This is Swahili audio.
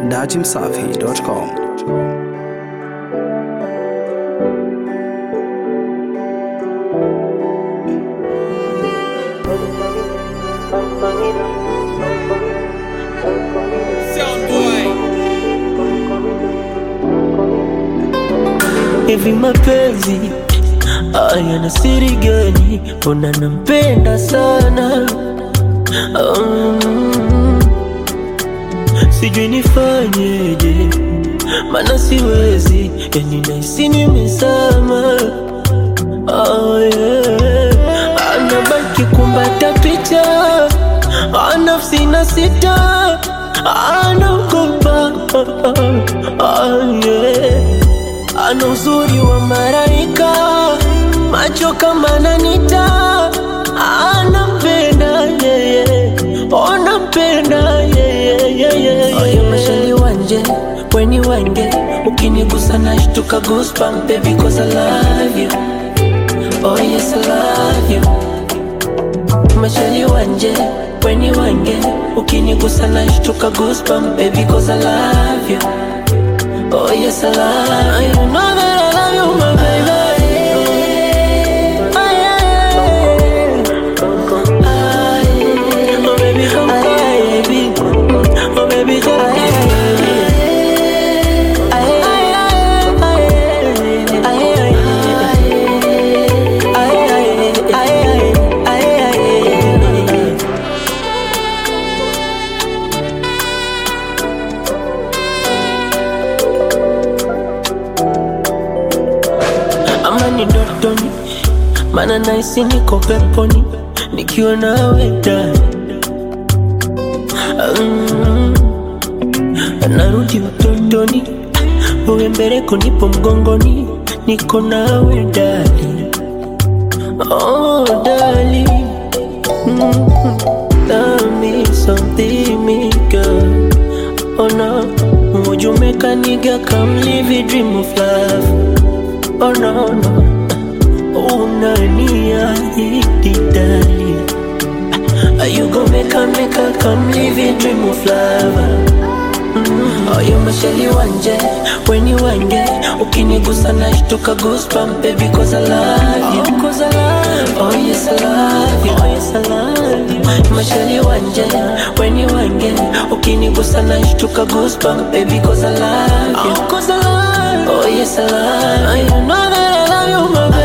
dachimsafi.com. Hivi mapenzi haya na siri gani? Mbona nampenda sana um, sijui nifanyeje, mana siwezi, yani nahisi nimezama oh, yeah. Anabaki kumbata picha Ah, nafsi na sita anaogopa oh, yeah. Ana uzuri wa maraika, macho kama nanita, anampenda yeye, onampenda yeye. Oyo mashali wanje weni wange, ukinigusa nashtuka goosebump baby cause I love you. Oh yes I love you. Mashali wanje weni wange, ukinigusa nashtuka goosebump baby cause I love you. Oh yes, I love you. You know that I love you, my baby. Oh, yeah. Oh, baby, come baby. Oh, baby, come ama ni ndotoni, mana naisi niko peponi nikiwa nawe ndani. Mm, narudi utotoni, wewe mbeleko, nipo mgongoni, niko nawe ndani. Oh, darling, mm, tell me something, me girl. Oh no, would you make a nigga come live a dream of love? Oh no, no Unaniahidi dali Are you gonna make a make a come live a dream of love mm. Oh you mashali wanje When you wange Ukinigusa nashtuka goosebump baby cause I love you oh, cause I love you Oh yes I love you Oh yes I love you Mashali wanje When you wange Ukinigusa nashtuka goosebump baby cause I love you oh, cause I love you Oh yes I love you You know that I love you my baby